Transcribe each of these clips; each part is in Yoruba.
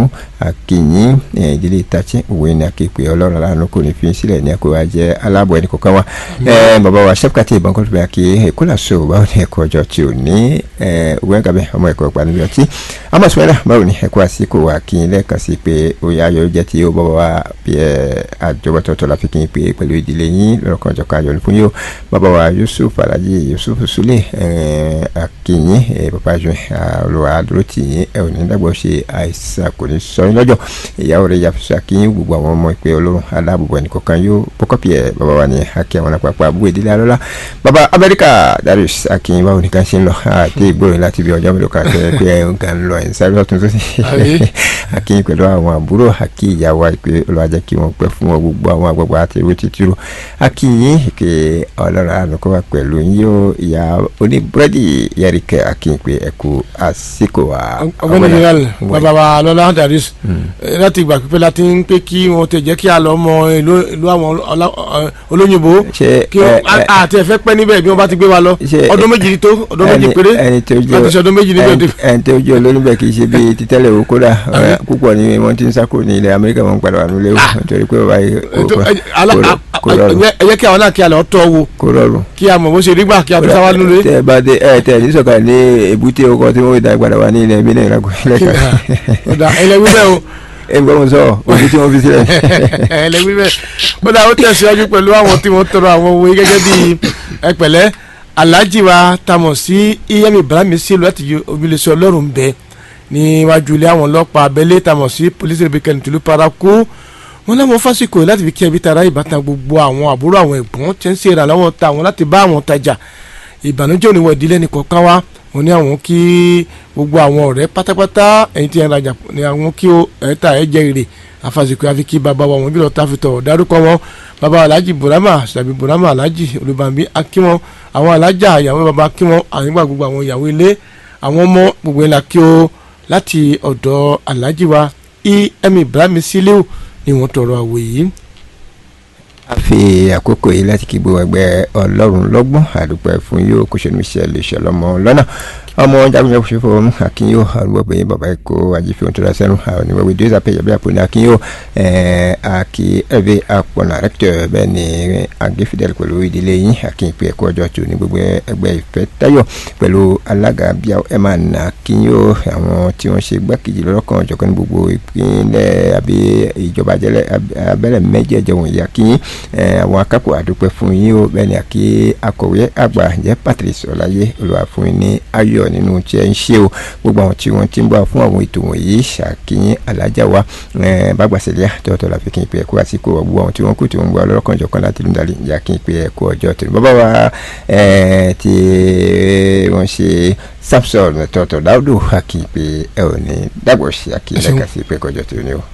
ìdòwú akínyìn ìdílé ìtàchí òwe ní akéèpé ọlọ́run aláàánú kò ní fi sílẹ̀ ní ẹ̀kọ́ wa jẹ́ aláàbọ̀ ẹnì kọ̀ọ̀kan wa bàbá wa sẹ́pùkàtì ìbọn kọ́tù bẹ́ẹ̀ kí èkó làṣọ báwo ni ẹ̀kọ́ ọjọ́ tí ò ní òwe ẹ̀gàbẹ́ ọmọ ẹ̀kọ́ ìpàdé ọtí amọ̀sùwẹ́rà báwo ni ẹ̀kọ́ àsìkò wa kí n lẹ́ẹ̀kan sí pé oyè ayọ̀ jẹ́ ti ó bọ́ wa bí àjọwọ́tọ̀tọ̀ la fi kí n pé pẹ̀lú ìdílé yín lọ́kàn ọ̀jọ̀kan ayọ̀ fún yóò bàbá wa Yusuf Alhaji Yusuf Sule akínyìn bàbá jù olùwà dúró tì yín ẹ ò ní dàgbọ́ ṣe àìsàn kò ní sọ yín lọ́jọ́ ìyàwó rẹ̀ yàtọ̀ akínyìn gbogbo àwọn ọmọ ìpè Ọlọ́run aláàbòbọ̀ ẹnì kọ̀ọ̀kan yóò pọ́kọ́pì ẹ̀ bàbá wa ní akí àwọn àpapọ̀ àbúrò ìdílé alọ́lá bàbá Amẹ́ríkà Darius akínyìn báwo nìkan ṣe ń lọ àti ìgbóyìn láti bí ọjọ́ mélòó kan tẹ́ pé ẹ̀ ń kàn lọ ẹ̀ ń sáré ọ̀tún tó sì akínyìn pẹ̀lú àwọn àbúrò akí ìyàwó ìpè olùwàjẹ́ kí wọ́n pẹ́ fún wọn gbogbo àwọn àgbàgbà àti ewé títúrò akínyìn ìpè ọlọ́run ànúkọ́ wa pẹ̀lú yóò ìyá oníbúrẹ́dì yẹ́rìkẹ́ akínyìn pé ẹ kú àsìkò wa. ọgbẹ́ni general bàbá wa lọ́lá Darius láti ìgbà pípẹ́ láti ń pé kí wọ́n tẹ̀ jẹ́ kí a lọ mọ ìlú àwọn olóyìnbó kí àti ẹ̀fẹ́ pẹ́ níbẹ̀ bí wọ́n bá ti gbé wa lọ ọdún méjì tó ọdún méjì péré láti ṣe ọdún méjì níbẹ̀. ẹni tó jẹ́ olóyìnbẹ̀ kì í ṣe bíi títẹ́lẹ̀ o kódà púpọ̀ ni wọ́n ti ń sáko ní ilẹ̀ Amẹ́ríkà wọn padà wà nílé o nítorí pé bàbá yìí kò rọrùn. ẹ jẹ́ kí àwọn náà kí a lọ tọ́ wo kò rọrùn. kí a mọ̀ bó ṣe rí gbà kí a tó sáwá nílé. tẹ bá dé ẹ tẹ ní sọ̀kalẹ̀ ní èbúté ọkọ̀ tí wọ́n dá padà wà ní ilẹ̀ mílẹ̀ ìlàkùnrin ọ̀dà ẹlẹ́wí bẹ́ẹ̀ o ẹgbẹ́ wọn sọ òbí tí wọ́n fi sílẹ̀. ẹlẹ́wí bẹ́ẹ̀ ó dà ó tẹ̀síwájú pẹ̀lú àwọn tí wọ́n tọrọ àwọn owó gẹ́gẹ́ bí ẹpẹ̀lẹ́ alhaji wa tamọ̀ sí iyemi ibrahim sílùú láti ojúlẹ̀sẹ̀ ọlọ́run bẹ́ẹ̀ níwájú ilé àwọn ọlọ́pàá abẹ́lé tamọ̀ sí polisi rebecca ntulu paraku wọn náà mọ fásikò yìí láti fi kí ẹbí tara ìbátan gbogbo àwọn àbúrò àwọn ẹ̀gbọ́n tí ń ṣe ìrànlọ́wọ́ ta àwọn láti bá àwọn tajà ìbànújẹ́ òníwọ̀ ìdílé nìkọ̀ọ̀kan wá wọn ní àwọn kí gbogbo àwọn ọ̀rẹ́ pátápátá ẹ̀yin tí ẹ̀ rajà ní àwọn kí ẹ̀ta ẹ̀ jẹ́ èrè àfàsìkò àfi kí bàbá wa wọn bí lọ́ọ́ tàfitọ̀ dárúkọ wọn bàbá alhaji burama sàbí burama alhaji olùbàmí akíwọn àwọn alájà ìyàwó bàbá akíwọn àyìnbá gbogbo àwọn ìyàwó ilé àwọn ọmọ gbogbo ẹ̀ la kí o láti ọ̀dọ̀ alhaji wa em ibrahim siliu ni wọ́n tọrọ àwọ̀ yìí a fi àkókò yìí láti kí gbogbo ẹgbẹ́ ọlọ́run lọ́gbọ́n àdúpẹ́ fún yóò kó ṣẹlẹ̀ ìṣẹ̀lẹ̀ ìṣẹ̀lọ́mọ lọ́nà ọmọ jagunjẹ kò ṣe fọ ọmọ akínyó arúgbó yìí bàbá ẹ̀kọ́ ajífẹ́ ohun tó dá sẹ́nu àwọn oníwèwé dóòzà pé yàbí àpò ní akínyó àkí ẹ̀bẹ̀ àpọ̀nà rẹ́kítọ̀ bẹ́ẹ̀ ni agéfidẹ́lì pẹ̀lú ìdílé yín akínyìpẹ́ ẹ̀kọ́ ọjọ́ tó ní gbogbo ẹgbẹ́ ìfẹ́ táyọ̀ pẹ̀lú alága bíi ẹ̀ máa nà akínyó àwọn tí wọ́n ṣe gbákejì lọ́kàn ọ̀jọ̀kan ní gbogbo ìpínlẹ̀ àbí ìjọba abẹ́lẹ̀ mẹ́jẹ̀ẹ̀jẹ̀ wọ̀nyí akínyín àwọn akápò àdúpẹ́ fún yín o bẹ́ẹ̀ ni àkí akọ̀wé àgbà jẹ́ Patrice Ọláyé olùwà fún yín ní ayọ̀ nínú tí ẹ ń ṣe o gbogbo àwọn tí wọ́n ti ń bọ̀ fún àwọn ètò wọ̀nyí ṣàkíyín alájà wa bàgbàsẹ̀lẹ̀ tọ́tọ́ la fi kí n pe ẹ̀kọ́ àsìkò gbogbo àwọn tí wọ́n kù tí wọ́n ń bọ̀ ọlọ́kànjọ̀kan láti lù dálé ìyá kí n pe ẹ̀kọ́ ọjọ́ tó ní bàbá wa tí wọ́n ṣe Samson tọ́tọ̀ dáúdò àkí n pe ẹ ò ní dàgbọ̀ sí àkí lẹ́ka sí pé ẹ̀kọ́ ọjọ́ tó ní o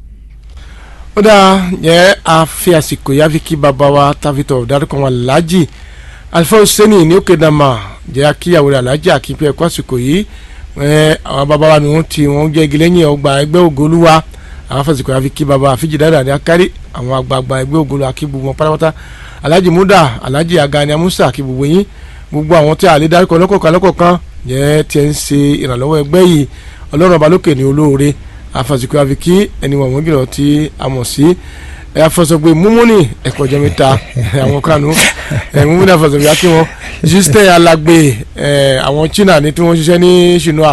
ó dáa yẹ àfi àsìkò yá fi kí bàbá wa tàfitọ̀ dárúkọ wọn aláàjì alifa hussein ní òkè dàmà jẹ́ akíyàwó rẹ̀ aláàjì àkínpẹ́ ẹ̀kọ́ àsìkò yìí àwọn bàbá wa nìhun tí wọ́n jẹ́ igi lẹ́yìn ọgbà ẹgbẹ́ ògolúwa àwọn afẹ́sìkò yá fi kí bàbá àfíjì dáadáa ní akárí àwọn àgbààgbà ẹgbẹ́ ògolúwa akí gbogbo wọn pátápátá aláàjì múdà aláàjì agani amusa akí gbogbo yín gbogbo àwọn tí a lè dárúkọ lọ́kọ̀ọ̀kan lọ́kọ̀ọ̀kan jẹ́ tí ẹ ń ṣe ìrànlọ́wọ́ ẹgbẹ́ yìí ọlọ́run ọba lókè ní olóore afasikò àfikí ẹni wọn wọn gbìyànjú tí a mọ̀ sí afọsọgbè múmúni ẹ̀kọ́ jẹ́ mẹ́ta àwọn kanu múmúni afọsọgbè akí wọn justin alagbe àwọn china ní tí wọ́n ṣiṣẹ́ ní ṣìnà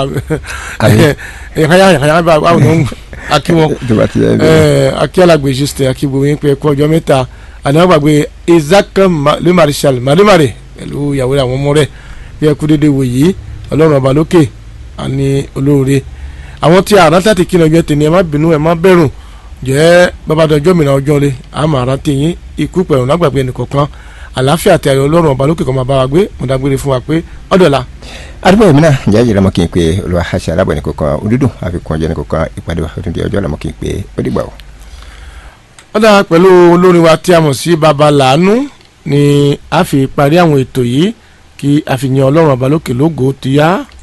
ẹ̀káyà ẹ̀káyà báwọn náà akí wọn akí alagbe justin akí gbogbo yín pé ẹ̀kọ́ ọjọ́ mẹ́ta àná gbàgbé isaac le marshal mademare pẹ̀lú ìyàwó àwọn ọmọ rẹ̀ bí ẹkú dédé wò yìí ọlọ́run ọba lókè àní olóore àwọn tí àrà tàti kí ni ọjọ́ tèmi ẹ má bínú ẹ má bẹ̀rù jẹ́ babadọ́jọ́ mìíràn ọjọ́ rẹ àmọ́ àrà tèyín ikú pẹ̀rù lágbàgbé ẹnìkọ̀ọ̀kan àlàáfíà àti ayọ̀ ọlọ́run ọba lókè kan máa bá wa gbé mo dágbére fún wa pé ọ̀dọ̀la. àdúgbò yìí náà ǹjẹ́ ìjọba mọ́ kí n pé olùwà àṣà alábọ̀ ẹnìkọ̀ọ̀kan òdúdùn àfikún ọjọ́ ẹnìkọ̀ọ̀kan ìpàdé wa ọdún di ọjọ́ làmọ́ kí n pé ó dìgbà o. ó dáa pẹ̀lú olórin wa tí a mọ̀ sí baba làánú ni a fi parí àwọn ètò yìí kí a fi yan ọlọ́run ọba lókè lógo ti yá.